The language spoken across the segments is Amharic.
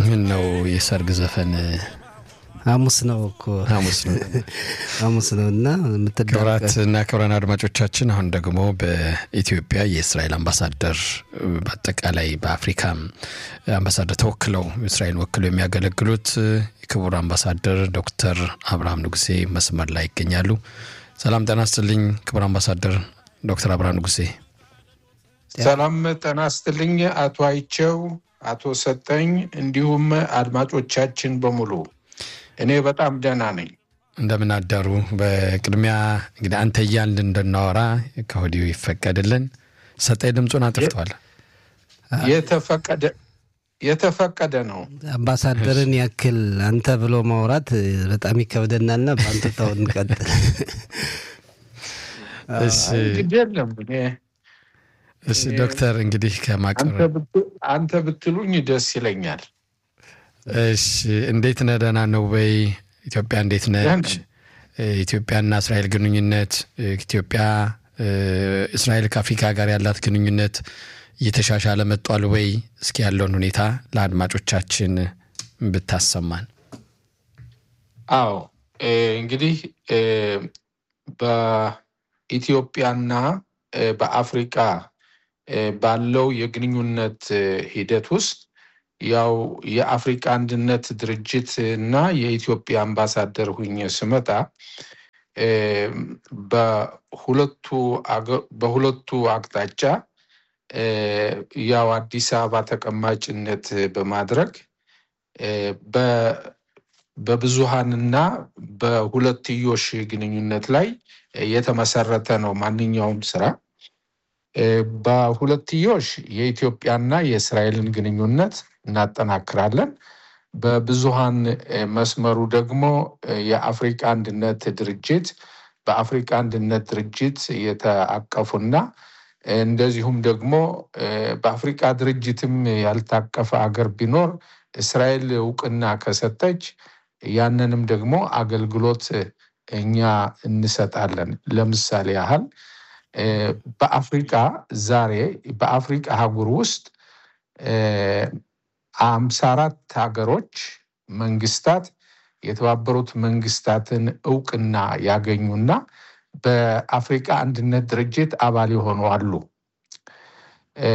ምን ነው የሰርግ ዘፈን ሐሙስ ነው እኮ ሐሙስ ነው። ሐሙስ ነው እና የምትዳቀ ክቡራትና ክቡራን አድማጮቻችን አሁን ደግሞ በኢትዮጵያ የእስራኤል አምባሳደር በአጠቃላይ በአፍሪካም አምባሳደር ተወክለው እስራኤል ወክለው የሚያገለግሉት ክቡር አምባሳደር ዶክተር አብርሃም ንጉሴ መስመር ላይ ይገኛሉ። ሰላም ጤና ይስጥልኝ ክቡር አምባሳደር ዶክተር አብርሃም ንጉሴ። ሰላም ጤና ይስጥልኝ አቶ አይቸው፣ አቶ ሰጠኝ እንዲሁም አድማጮቻችን በሙሉ እኔ በጣም ደህና ነኝ። እንደምን አደሩ? በቅድሚያ እንግዲህ አንተ እያልን እንድናወራ ከወዲሁ ይፈቀድልን። ሰጠኝ ድምፁን አጥፍተዋል። የተፈቀደ የተፈቀደ ነው። አምባሳደርን ያክል አንተ ብሎ ማውራት በጣም ይከብደናልና በአንተ ተው እንቀጥል። እሺ እንግዲህ የለም እኔ እሺ ዶክተር እንግዲህ አንተ ከማቅረብ ብት- አንተ ብትሉኝ ደስ ይለኛል። እሺ እንዴት ነህ? ደህና ነው ወይ? ኢትዮጵያ እንዴት ነች? ደህና ኢትዮጵያና እስራኤል ግንኙነት ኢትዮጵያ እስራኤል ከአፍሪካ ጋር ያላት ግንኙነት እየተሻሻለ መጧል ወይ? እስኪ ያለውን ሁኔታ ለአድማጮቻችን ብታሰማን። አዎ እ፣ እንግዲህ እ፣ በኢትዮጵያና እ፣ በአፍሪካ እ፣ ባለው የግንኙነት እ፣ ሂደት ውስጥ ያው የአፍሪካ አንድነት ድርጅት እና የኢትዮጵያ አምባሳደር ሁኜ ስመጣ እ፣ በሁለቱ አገ- በሁለቱ አቅጣጫ እ፣ ያው አዲስ አበባ ተቀማጭነት በማድረግ እ፣ በ- በብዙሃንና በሁለትዮሽ ግንኙነት ላይ የተመሰረተ ነው ማንኛውም ስራ። እ፣ በሁለትዮሽ የኢትዮጵያና የእስራኤልን ግንኙነት እናጠናክራለን። በብዙሃን እ፣ መስመሩ ደግሞ እ፣ የአፍሪካ አንድነት ድርጅት በአፍሪካ አንድነት ድርጅት የተአቀፉና እ፣ እንደዚሁም ደግሞ እ፣ በአፍሪካ ድርጅትም ያልታቀፈ አገር ቢኖር እስራኤል እውቅና ከሰጠች ያንንም ደግሞ አገልግሎት እኛ እንሰጣለን። ለምሳሌ ያህል እ፣ በአፍሪቃ ዛሬ በአፍሪቃ አህጉር ውስጥ አምሳ አራት ሀገሮች መንግስታት የተባበሩት መንግስታትን እውቅና ያገኙና በአፍሪቃ አንድነት ድርጅት አባል የሆኑ አሉ። እ፣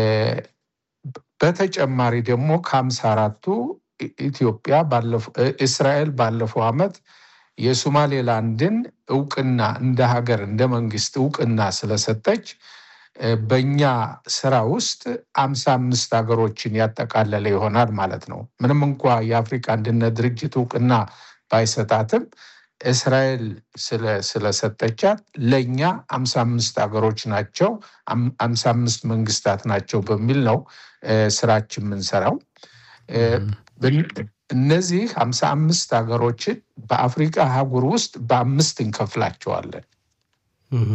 በተጨማሪ ደግሞ ከሀምሳ አራቱ ኢ- ኢትዮጵያ ባለፈው እ፣ እስራኤል ባለፈው ዓመት የሶማሌላንድን እውቅና እንደ ሀገር እንደ መንግስት እውቅና ስለሰጠች እ፣ በእኛ ስራ ውስጥ አምሳ አምስት ሀገሮችን ያጠቃለለ ይሆናል ማለት ነው። ምንም እንኳ የአፍሪካ አንድነት ድርጅት እውቅና ባይሰጣትም እስራኤል ስለ- ስለሰጠቻት ለእኛ አምሳ አምስት ሀገሮች ናቸው አም- አምሳ አምስት መንግስታት ናቸው በሚል ነው እ፣ ስራችን የምንሰራው። እ፣ በን- እነዚህ ሀምሳ አምስት ሀገሮችን በአፍሪካ አህጉር ውስጥ በአምስት እንከፍላቸዋለን። እህ፣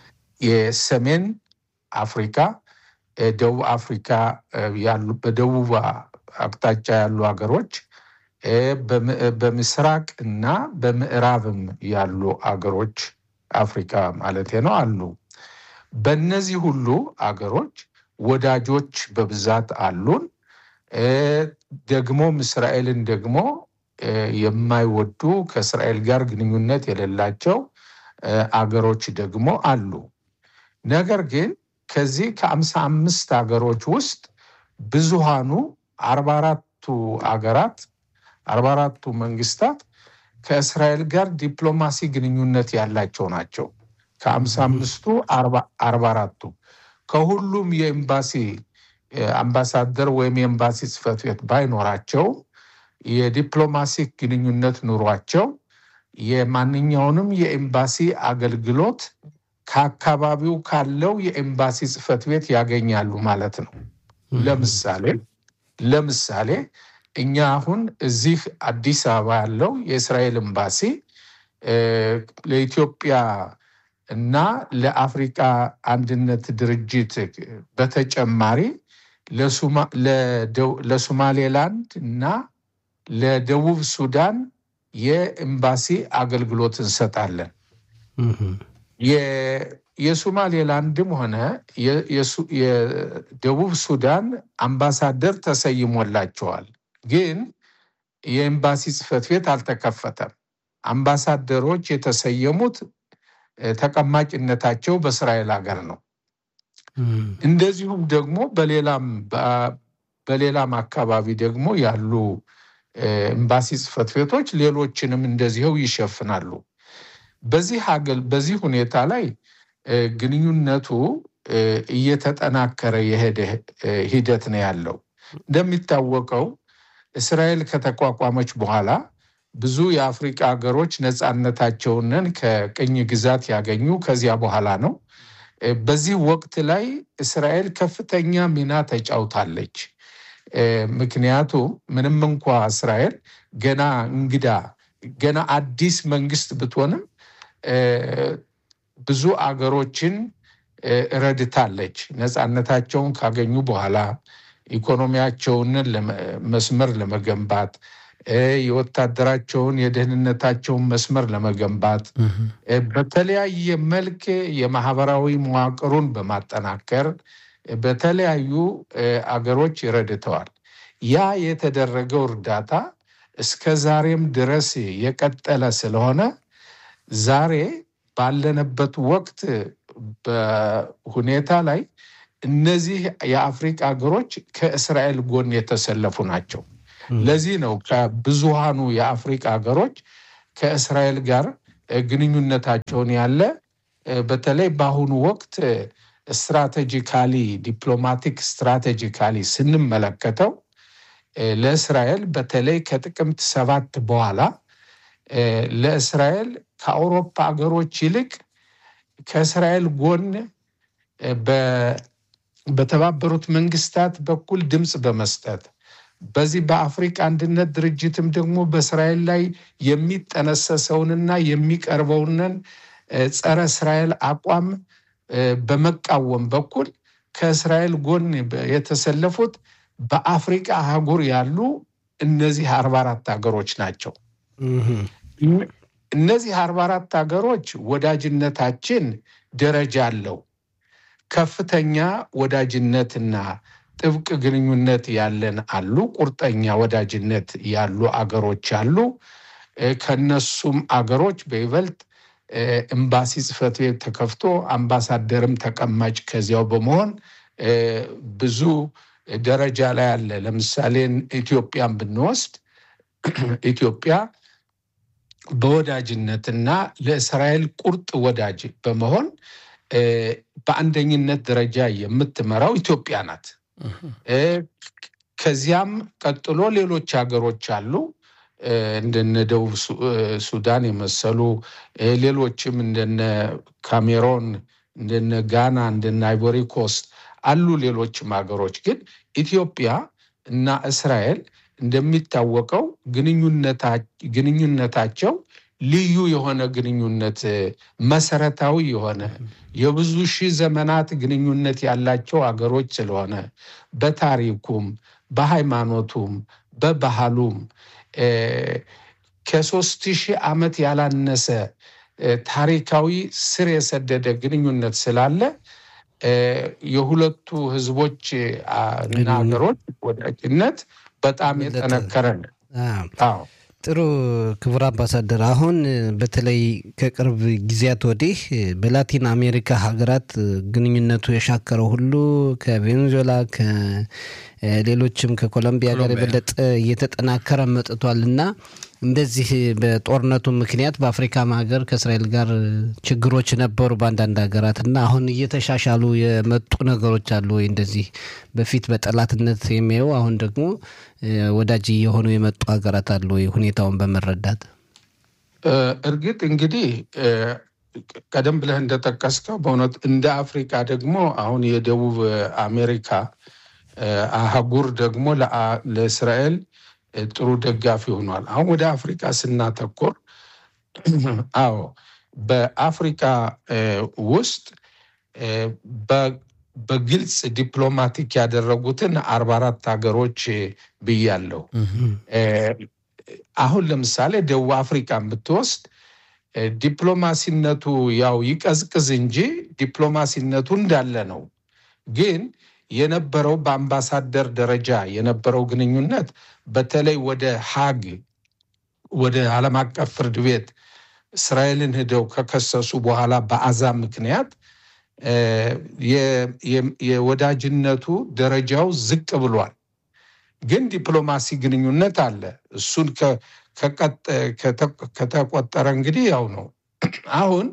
የሰሜን አፍሪካ፣ እ፣ ደቡብ አፍሪካ እ፣ ያሉ በደቡብ አቅጣጫ ያሉ ሀገሮች እ፣ በም- በምስራቅ እና በምዕራብም ያሉ አገሮች አፍሪካ ማለት ነው አሉ። በእነዚህ ሁሉ አገሮች ወዳጆች በብዛት አሉን። እ፣ ደግሞም እስራኤልን ደግሞ እ፣ የማይወዱ ከእስራኤል ጋር ግንኙነት የሌላቸው እ፣ አገሮች ደግሞ አሉ። ነገር ግን ከዚህ ከአምሳ አምስት ሀገሮች ውስጥ ብዙሃኑ አርባ አራቱ አገራት አርባ አራቱ መንግስታት ከእስራኤል ጋር ዲፕሎማሲ ግንኙነት ያላቸው ናቸው። ከአምሳ አምስቱ አርባ አራቱ ከሁሉም የኤምባሲ እ፣ አምባሳደር ወይም የኤምባሲ ጽሕፈት ቤት ባይኖራቸው የዲፕሎማሲ ግንኙነት ኑሯቸው የማንኛውንም የኤምባሲ አገልግሎት ከአካባቢው ካለው የኤምባሲ ጽሕፈት ቤት ያገኛሉ ማለት ነው። ለምሳሌ ለምሳሌ እኛ አሁን እዚህ አዲስ አበባ ያለው የእስራኤል ኤምባሲ እ፣ ለኢትዮጵያ እና ለአፍሪካ አንድነት ድርጅት በተጨማሪ ለሱማ- ለደው- ለሶማሌላንድ እና ለደቡብ ሱዳን የኤምባሲ አገልግሎት እንሰጣለን። እህ፣ የ- የሶማሌላንድም ሆነ የ- የሱ- የደቡብ ሱዳን አምባሳደር ተሰይሞላቸዋል። ግን የኤምባሲ ጽሕፈት ቤት አልተከፈተም። አምባሳደሮች የተሰየሙት ተቀማጭነታቸው በእስራኤል ሀገር ነው። እንደዚሁም ደግሞ በሌላም በሌላም አካባቢ ደግሞ ያሉ ኤምባሲ ጽሕፈት ቤቶች ሌሎችንም እንደዚህው ይሸፍናሉ። በዚህ ሀገል በዚህ ሁኔታ ላይ ግንኙነቱ እየተጠናከረ የሄደ ሂደት ነው ያለው። እንደሚታወቀው እስራኤል ከተቋቋመች በኋላ ብዙ የአፍሪቃ ሀገሮች ነፃነታቸውንን ከቅኝ ግዛት ያገኙ ከዚያ በኋላ ነው። በዚህ ወቅት ላይ እስራኤል ከፍተኛ ሚና ተጫውታለች። ምክንያቱም ምንም እንኳ እስራኤል ገና እንግዳ ገና አዲስ መንግስት ብትሆንም ብዙ አገሮችን ረድታለች። ነፃነታቸውን ካገኙ በኋላ ኢኮኖሚያቸውን መስመር ለመገንባት የወታደራቸውን የደህንነታቸውን መስመር ለመገንባት በተለያየ መልክ የማህበራዊ መዋቅሩን በማጠናከር በተለያዩ አገሮች ረድተዋል። ያ የተደረገው እርዳታ እስከ ዛሬም ድረስ የቀጠለ ስለሆነ ዛሬ ባለንበት ወቅት በሁኔታ ላይ እነዚህ የአፍሪቃ ሀገሮች ከእስራኤል ጎን የተሰለፉ ናቸው። ለዚህ ነው ከብዙሃኑ የአፍሪቃ ሀገሮች ከእስራኤል ጋር ግንኙነታቸውን ያለ በተለይ በአሁኑ ወቅት ስትራቴጂካሊ ዲፕሎማቲክ ስትራቴጂካሊ ስንመለከተው ለእስራኤል በተለይ ከጥቅምት ሰባት በኋላ ለእስራኤል ከአውሮፓ ሀገሮች ይልቅ ከእስራኤል ጎን በተባበሩት መንግስታት በኩል ድምፅ በመስጠት በዚህ በአፍሪካ አንድነት ድርጅትም ደግሞ በእስራኤል ላይ የሚጠነሰሰውንና የሚቀርበውንን ጸረ እስራኤል አቋም በመቃወም በኩል ከእስራኤል ጎን የተሰለፉት በአፍሪቃ አህጉር ያሉ እነዚህ አርባ አራት ሀገሮች ናቸው። እነዚህ አርባ አራት ሀገሮች ወዳጅነታችን ደረጃ አለው። ከፍተኛ ወዳጅነትና ጥብቅ ግንኙነት ያለን አሉ። ቁርጠኛ ወዳጅነት ያሉ አገሮች አሉ። ከነሱም አገሮች በይበልጥ ኤምባሲ ጽሕፈት ቤት ተከፍቶ አምባሳደርም ተቀማጭ ከዚያው በመሆን ብዙ ደረጃ ላይ አለ። ለምሳሌ ኢትዮጵያን ብንወስድ ኢትዮጵያ በወዳጅነትና ለእስራኤል ቁርጥ ወዳጅ በመሆን በአንደኝነት ደረጃ የምትመራው ኢትዮጵያ ናት። ከዚያም ቀጥሎ ሌሎች ሀገሮች አሉ እንደነ ደቡብ ሱዳን የመሰሉ ሌሎችም እንደነ ካሜሮን፣ እንደነ ጋና፣ እንደነ አይቮሪ ኮስት አሉ። ሌሎችም ሀገሮች ግን ኢትዮጵያ እና እስራኤል እንደሚታወቀው ግንኙነታቸው ልዩ የሆነ ግንኙነት መሰረታዊ የሆነ የብዙ ሺህ ዘመናት ግንኙነት ያላቸው አገሮች ስለሆነ በታሪኩም በሃይማኖቱም በባህሉም ከሶስት ሺህ ዓመት ያላነሰ ታሪካዊ ስር የሰደደ ግንኙነት ስላለ የሁለቱ ህዝቦች እና ሀገሮች ወዳጅነት በጣም የጠነከረ ነው። ጥሩ ክቡር አምባሳደር፣ አሁን በተለይ ከቅርብ ጊዜያት ወዲህ በላቲን አሜሪካ ሀገራት ግንኙነቱ የሻከረው ሁሉ ከቬኔዙዌላ ከሌሎችም ከኮሎምቢያ ጋር የበለጠ እየተጠናከረ መጥቷል እና እንደዚህ በጦርነቱ ምክንያት በአፍሪካም ሀገር ከእስራኤል ጋር ችግሮች ነበሩ በአንዳንድ ሀገራት እና አሁን እየተሻሻሉ የመጡ ነገሮች አሉ ወይ? እንደዚህ በፊት በጠላትነት የሚያዩ አሁን ደግሞ ወዳጅ የሆኑ የመጡ ሀገራት አሉ ወይ? ሁኔታውን በመረዳት እርግጥ እንግዲህ ቀደም ብለህ እንደጠቀስከው በእውነት እንደ አፍሪካ ደግሞ አሁን የደቡብ አሜሪካ አህጉር ደግሞ ለእስራኤል ጥሩ ደጋፊ ሆኗል። አሁን ወደ አፍሪካ ስናተኮር፣ አዎ በአፍሪካ ውስጥ በግልጽ ዲፕሎማቲክ ያደረጉትን አርባ አራት ሀገሮች ብያለሁ። አሁን ለምሳሌ ደቡብ አፍሪካን ብትወስድ ዲፕሎማሲነቱ ያው ይቀዝቅዝ እንጂ ዲፕሎማሲነቱ እንዳለ ነው። ግን የነበረው በአምባሳደር ደረጃ የነበረው ግንኙነት በተለይ ወደ ሀግ ወደ ዓለም አቀፍ ፍርድ ቤት እስራኤልን ሂደው ከከሰሱ በኋላ በአዛብ ምክንያት የወዳጅነቱ ደረጃው ዝቅ ብሏል። ግን ዲፕሎማሲ ግንኙነት አለ። እሱን ከተቆጠረ እንግዲህ ያው ነው። አሁን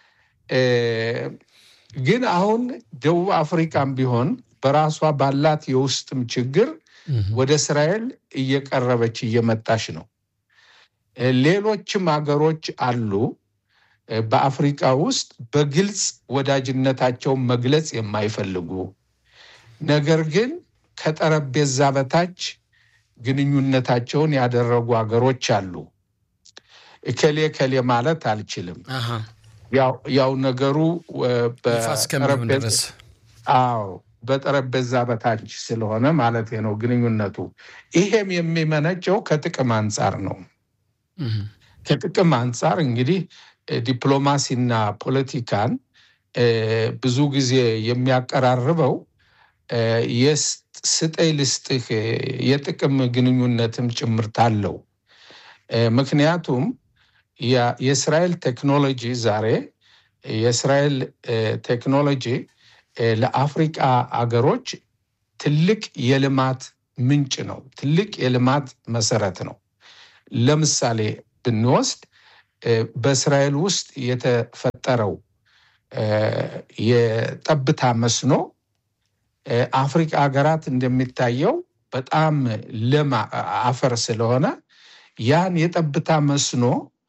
ግን አሁን ደቡብ አፍሪካም ቢሆን በራሷ ባላት የውስጥም ችግር ወደ እስራኤል እየቀረበች እየመጣች ነው። ሌሎችም ሀገሮች አሉ በአፍሪካ ውስጥ በግልጽ ወዳጅነታቸውን መግለጽ የማይፈልጉ ነገር ግን ከጠረጴዛ በታች ግንኙነታቸውን ያደረጉ ሀገሮች አሉ። እከሌ ከሌ ማለት አልችልም። ያው ነገሩ አዎ በጠረጴዛ በታች ስለሆነ ማለት ነው ግንኙነቱ። ይሄም የሚመነጨው ከጥቅም አንጻር ነው። ከጥቅም አንጻር እንግዲህ ዲፕሎማሲና ፖለቲካን ብዙ ጊዜ የሚያቀራርበው ስጠኝ ልስጥህ የጥቅም ግንኙነትም ጭምርት አለው። ምክንያቱም የእስራኤል ቴክኖሎጂ ዛሬ የእስራኤል ቴክኖሎጂ ለአፍሪቃ አገሮች ትልቅ የልማት ምንጭ ነው። ትልቅ የልማት መሰረት ነው። ለምሳሌ ብንወስድ በእስራኤል ውስጥ የተፈጠረው የጠብታ መስኖ አፍሪካ ሀገራት እንደሚታየው በጣም ለም አፈር ስለሆነ ያን የጠብታ መስኖ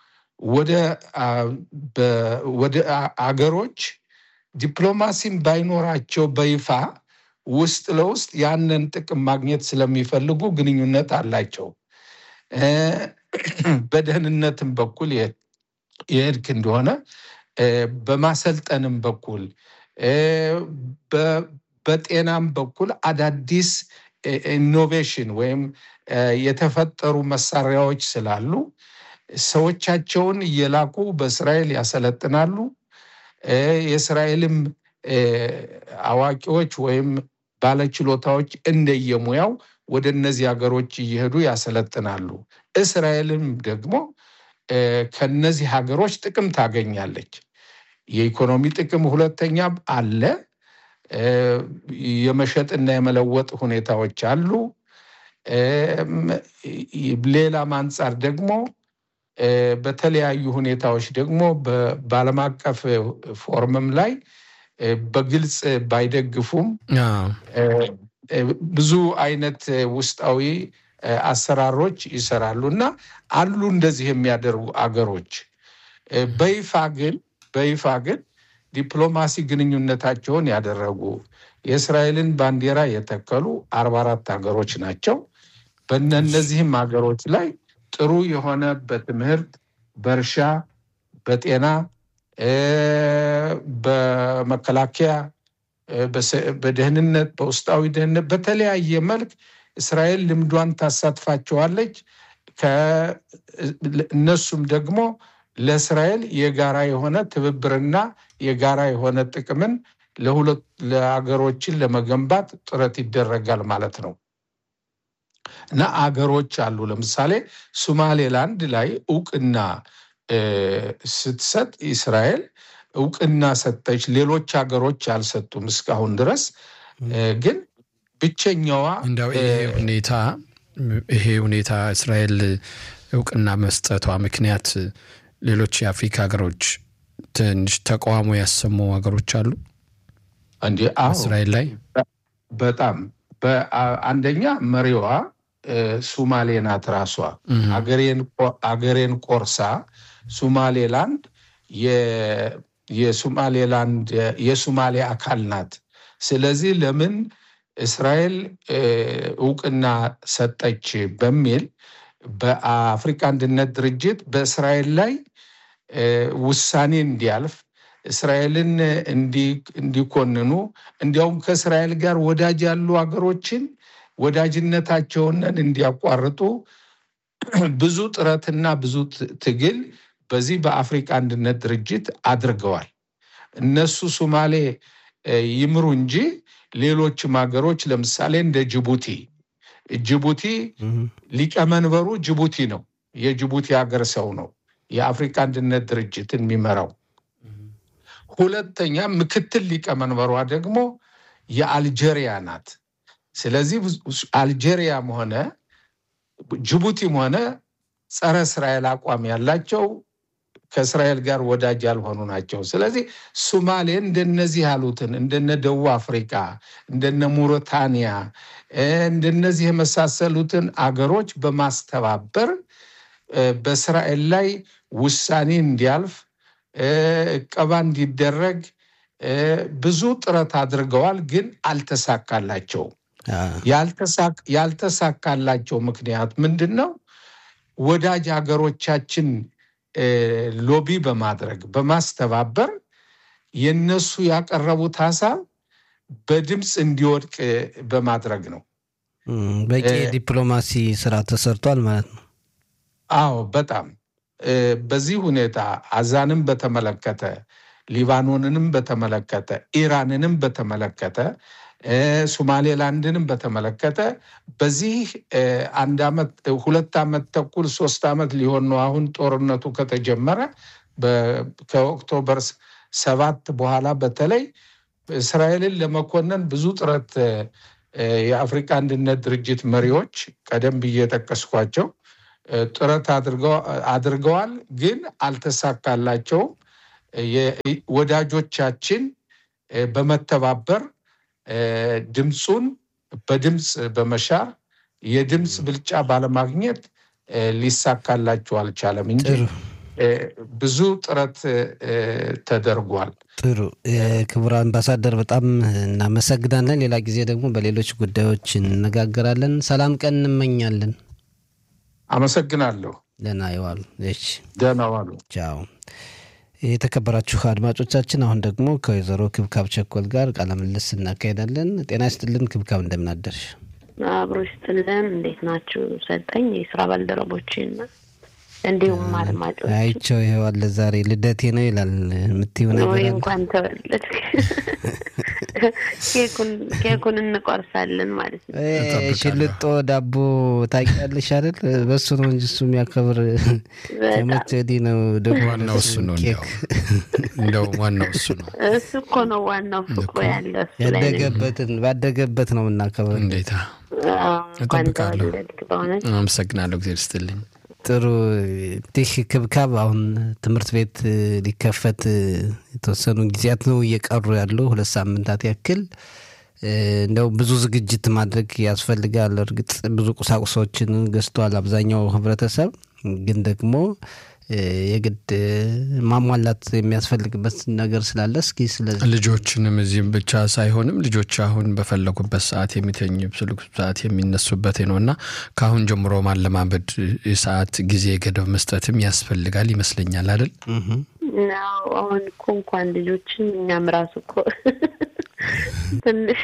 ወደ አገሮች ዲፕሎማሲም ባይኖራቸው በይፋ ውስጥ ለውስጥ ያንን ጥቅም ማግኘት ስለሚፈልጉ ግንኙነት አላቸው። በደህንነትም በኩል የሄድክ እንደሆነ በማሰልጠንም በኩል በጤናም በኩል አዳዲስ ኢኖቬሽን ወይም የተፈጠሩ መሳሪያዎች ስላሉ ሰዎቻቸውን እየላኩ በእስራኤል ያሰለጥናሉ። የእስራኤልም አዋቂዎች ወይም ባለችሎታዎች እንደየሙያው ወደ እነዚህ ሀገሮች እየሄዱ ያሰለጥናሉ። እስራኤልም ደግሞ ከነዚህ ሀገሮች ጥቅም ታገኛለች። የኢኮኖሚ ጥቅም ሁለተኛ አለ። የመሸጥና የመለወጥ ሁኔታዎች አሉ። ሌላም አንጻር ደግሞ በተለያዩ ሁኔታዎች ደግሞ በዓለም አቀፍ ፎርምም ላይ በግልጽ ባይደግፉም ብዙ አይነት ውስጣዊ አሰራሮች ይሰራሉ እና አሉ እንደዚህ የሚያደርጉ አገሮች በይፋ ግን በይፋ ግን ዲፕሎማሲ ግንኙነታቸውን ያደረጉ የእስራኤልን ባንዲራ የተከሉ አርባ አራት ሀገሮች ናቸው። በእነዚህም ሀገሮች ላይ ጥሩ የሆነ በትምህርት፣ በእርሻ፣ በጤና፣ በመከላከያ፣ በደህንነት፣ በውስጣዊ ደህንነት በተለያየ መልክ እስራኤል ልምዷን ታሳትፋቸዋለች። እነሱም ደግሞ ለእስራኤል የጋራ የሆነ ትብብርና የጋራ የሆነ ጥቅምን ለሁለት ለአገሮችን ለመገንባት ጥረት ይደረጋል ማለት ነው እና አገሮች አሉ። ለምሳሌ ሶማሌላንድ ላይ እውቅና ስትሰጥ እስራኤል እውቅና ሰጠች። ሌሎች ሀገሮች አልሰጡም እስካሁን ድረስ ግን ብቸኛዋ እንደው ይሄ ሁኔታ ይሄ ሁኔታ እስራኤል እውቅና መስጠቷ ምክንያት ሌሎች የአፍሪካ ሀገሮች ትንሽ ተቃውሞ ያሰሙ ሀገሮች አሉ እንዲ እስራኤል ላይ በጣም አንደኛ መሪዋ ሱማሌ ናት። ራሷ አገሬን ቆርሳ ሱማሌላንድ የሱማሌላንድ የሱማሌ አካል ናት። ስለዚህ ለምን እስራኤል እውቅና ሰጠች በሚል በአፍሪካ አንድነት ድርጅት በእስራኤል ላይ ውሳኔ እንዲያልፍ እስራኤልን እንዲኮንኑ እንዲያውም ከእስራኤል ጋር ወዳጅ ያሉ ሀገሮችን ወዳጅነታቸውን እንዲያቋርጡ ብዙ ጥረትና ብዙ ትግል በዚህ በአፍሪካ አንድነት ድርጅት አድርገዋል። እነሱ ሶማሌ ይምሩ እንጂ ሌሎችም ሀገሮች ለምሳሌ እንደ ጅቡቲ ጅቡቲ ሊቀመንበሩ ጅቡቲ ነው። የጅቡቲ ሀገር ሰው ነው የአፍሪካ አንድነት ድርጅትን የሚመራው። ሁለተኛ ምክትል ሊቀመንበሯ ደግሞ የአልጄሪያ ናት። ስለዚህ አልጄሪያም ሆነ ጅቡቲም ሆነ ጸረ እስራኤል አቋም ያላቸው ከእስራኤል ጋር ወዳጅ ያልሆኑ ናቸው። ስለዚህ ሱማሌ እንደነዚህ ያሉትን እንደነ ደቡብ አፍሪካ እንደነ ሙሪታንያ እንደነዚህ የመሳሰሉትን አገሮች በማስተባበር በእስራኤል ላይ ውሳኔ እንዲያልፍ እቀባ እንዲደረግ ብዙ ጥረት አድርገዋል፣ ግን አልተሳካላቸውም። ያልተሳካላቸው ምክንያት ምንድን ነው? ወዳጅ ሀገሮቻችን ሎቢ በማድረግ በማስተባበር የነሱ ያቀረቡት ሀሳብ በድምፅ እንዲወድቅ በማድረግ ነው። በቂ የዲፕሎማሲ ስራ ተሰርቷል ማለት ነው። አዎ፣ በጣም በዚህ ሁኔታ አዛንም በተመለከተ ሊባኖንንም በተመለከተ ኢራንንም በተመለከተ ሶማሌላንድንም በተመለከተ በዚህ አንድ ዓመት ሁለት ዓመት ተኩል ሶስት ዓመት ሊሆን ነው አሁን ጦርነቱ ከተጀመረ ከኦክቶበር ሰባት በኋላ በተለይ እስራኤልን ለመኮነን ብዙ ጥረት የአፍሪካ አንድነት ድርጅት መሪዎች ቀደም ብዬ የጠቀስኳቸው ጥረት አድርገዋል፣ ግን አልተሳካላቸውም። ወዳጆቻችን በመተባበር ድምፁን በድምፅ በመሻር የድምፅ ብልጫ ባለማግኘት ሊሳካላቸው አልቻለም እንጂ ብዙ ጥረት ተደርጓል። ጥሩ ክቡር አምባሳደር በጣም እናመሰግናለን። ሌላ ጊዜ ደግሞ በሌሎች ጉዳዮች እንነጋገራለን። ሰላም ቀን እንመኛለን። አመሰግናለሁ። ደህና ይዋሉ። እሺ፣ ደህና ዋሉ። ቻው። የተከበራችሁ አድማጮቻችን አሁን ደግሞ ከወይዘሮ ክብካብ ቸኮል ጋር ቃለ ምልልስ እናካሄዳለን። ጤና ይስጥልን ክብካብ፣ እንደምናደርሽ? አብሮ ይስጥልን። እንዴት ናችሁ? ሰጠኝ የስራ ባልደረቦችና እንዲሁም አድማጮች አይቸው ይኸው አለ ዛሬ ልደቴ ነው ይላል የምትይው ነገር ወይ አለ? እንኳን ተወለድ ኬኩን እንቆርሳለን ማለት ነው። እ ሽልጦ ዳቦ ታውቂያለሽ አይደል? በሱ ነው እንጂ እሱ የሚያከብር ከመቼ ወዲህ ነው ደግሞ ዋናው እሱ ነው። ኬክ እንደው እንደው ዋናው እሱ ነው። እሱ እኮ ነው ዋናው ፍቅሩ ያለ እሱ ላይ ነው። ያደገበትን ባደገበት ነው የምናከብር። እንዴታ አዎ፣ እንኳን እጠብቃለሁ። ተወለድክ በእውነት አመሰግናለሁ። ጊዜ ስትልኝ ጥሩ እንግዲህ ክብካብ አሁን ትምህርት ቤት እ, ሊከፈት እ, የተወሰኑ ጊዜያት ነው እየቀሩ ያሉ ሁለት ሳምንታት ያክል እ, እንደው ብዙ ዝግጅት ማድረግ ያስፈልጋል። እርግጥ ብዙ ቁሳቁሶችን ገዝቷል አብዛኛው ህብረተሰብ፣ ግን ደግሞ እ, የግድ እ, ማሟላት የሚያስፈልግበት ነገር ስላለ እስኪ ስለዚህ ልጆችንም እዚህም ብቻ ሳይሆንም ልጆች አሁን በፈለጉበት ሰዓት የሚተኙ በፈለጉበት ሰዓት የሚነሱበት ነው እና ከአሁን ጀምሮ ማለማመድ የሰዓት ጊዜ ገደብ መስጠትም ያስፈልጋል ይመስለኛል አይደል? እህ ናው አሁን እኮ እንኳን ልጆችን እኛም ራሱ እኮ ትንሽ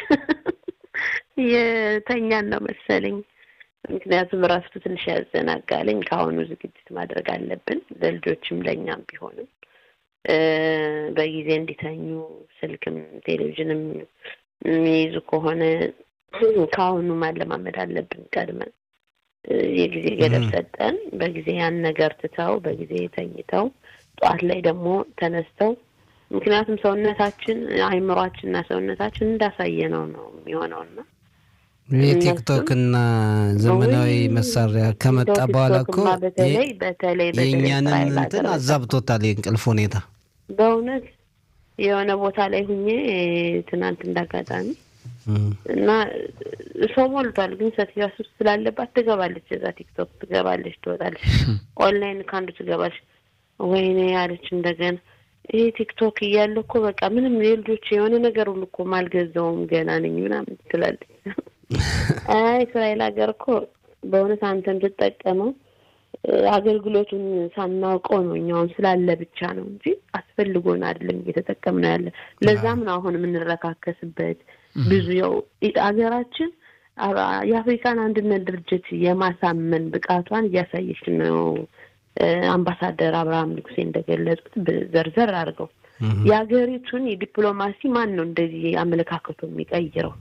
የተኛን ነው መሰለኝ። ምክንያቱም ራሱ ትንሽ ያዘናጋለኝ። ከአሁኑ ዝግጅት ማድረግ አለብን ለልጆችም ለእኛም ቢሆንም እ በጊዜ እንዲተኙ ስልክም ቴሌቪዥንም የሚይዙ ከሆነ ከአሁኑ ማለማመድ አለብን ቀድመን እ የጊዜ ገደብ ም። ሰጠን በጊዜ ያን ነገር ትተው በጊዜ ተኝተው ጠዋት ላይ ደግሞ ተነስተው ምክንያቱም ሰውነታችን አእምሯችንና ሰውነታችን እንዳሳየ ነው ነው የሚሆነውና የቲክቶክ እና ዘመናዊ ውይ፣ መሳሪያ ከመጣ በኋላ እኮ ቲክቶክማ በተለይ የ- በተለይ በተለይ የእኛንን እስራኤል እንትን ሀገር አዛብቶታል የእንቅልፍ ሁኔታ። በእውነት የሆነ ቦታ ላይ ሁኜ ትናንት እንዳጋጣሚ እም። እና ሰው ሞልቷል፣ ግን ሴትዮዋ ሱስ ስላለባት ትገባለች፣ እዛ ቲክቶክ ትገባለች፣ ትወጣለች፣ ኦንላይን ከአንዱ ትገባለች። ወይኔ ያለች እንደገና ይሄ ቲክቶክ እያለ እኮ በቃ ምንም የልጆች የሆነ ነገር ሁሉ እኮ ማልገዛውም ገና ነኝ ምናምን ትላለች። አይ እስራኤል ሀገር እኮ በእውነት አንተ የምትጠቀመው እ፣ አገልግሎቱን ሳናውቀው ነው እኛውን ስላለ ብቻ ነው እንጂ አስፈልጎን አይደለም እየተጠቀምነው ያለ። ለዛም ነው አሁን የምንረካከስበት ብዙ ያው ኢ- አገራችን አ- የአፍሪካን አንድነት ድርጅት የማሳመን ብቃቷን እያሳየች ነው። እ፣ አምባሳደር አብርሃም ንጉሴ እንደገለጹት ብ- ዘርዘር አድርገው እህ። የሀገሪቱን የዲፕሎማሲ ማን ነው እንደዚህ አመለካከቱ የሚቀይረው?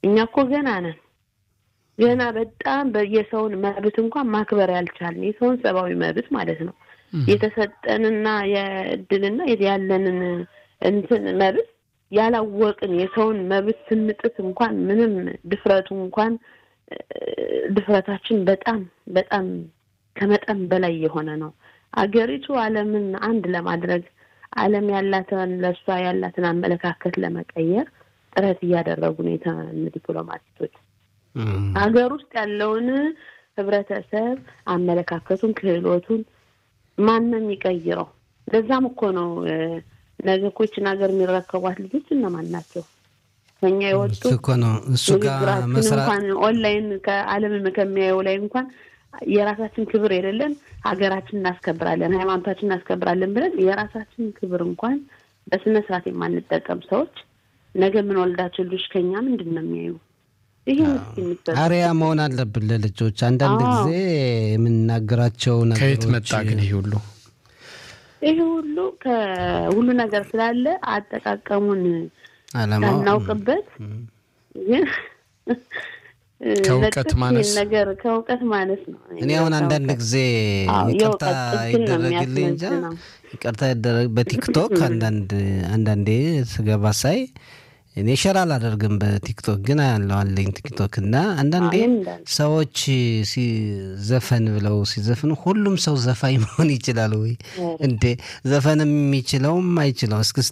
እኛ እኮ ገና ነን። ገና በጣም የሰውን መብት እንኳን ማክበር ያልቻልን የሰውን ሰብአዊ መብት ማለት ነው የተሰጠንና የእድልና ያለንን እንትን መብት ያላወቅን የሰውን መብት ስንጥስ እንኳን ምንም ድፍረቱ እንኳን ድፍረታችን በጣም በጣም ከመጠን በላይ የሆነ ነው። አገሪቱ ዓለምን አንድ ለማድረግ ዓለም ያላትን ለእሷ ያላትን አመለካከት ለመቀየር ጥረት እያደረጉ ነው የተን ዲፕሎማቲቶች ሀገር ውስጥ ያለውን ህብረተሰብ አመለካከቱን፣ ክህሎቱን ማን ነው የሚቀይረው? ለዛም እኮ ነው ነገ እኮ ይችን ሀገር የሚረከቧት ልጆች እነማን ናቸው? ከኛ የወጡ እኮ ነው እሱ ጋር እንኳን ኦንላይን ከዓለም ከሚያየው ላይ እንኳን የራሳችን ክብር የሌለን ሀገራችን እናስከብራለን፣ ሃይማኖታችን እናስከብራለን ብለን የራሳችን ክብር እንኳን በስነ ስርዓት የማንጠቀም ሰዎች ነገ የምንወልዳቸው ልጆች ከኛ ምንድን ነው የሚያዩ? ይህ አሪያ መሆን አለብን ለልጆች። አንዳንድ ጊዜ የምንናገራቸው ከየት ነገሮች መጣ ግን ይሄ ሁሉ ይህ ሁሉ ከሁሉ ነገር ስላለ አጠቃቀሙን አለማወቅ ሳናውቅበት ግን ከእውቀት ለጥፍ ማነስ ይህን ነገር ከእውቀት ማነስ ነው። እኔ አሁን አንዳንድ ጊዜ አዎ፣ ይቅርታ የእውቀት ጥግን ነው ይደረግልኝ እንጃ የሚያስመዝነው። ይቅርታ ይደረግ በቲክቶክ አንዳንድ አንዳንዴ ስገባ ሳይ እኔ ሸር አላደርግም በቲክቶክ ግን ያለው አለኝ ቲክቶክ እና አንዳንዴ አሁን እንዳለ ሰዎች ሲዘፈን ብለው ሲዘፍኑ ሁሉም ሰው ዘፋኝ መሆን ይችላል ወይ እንዴ? ዘፈን የሚችለውም አይችለው እስክስታ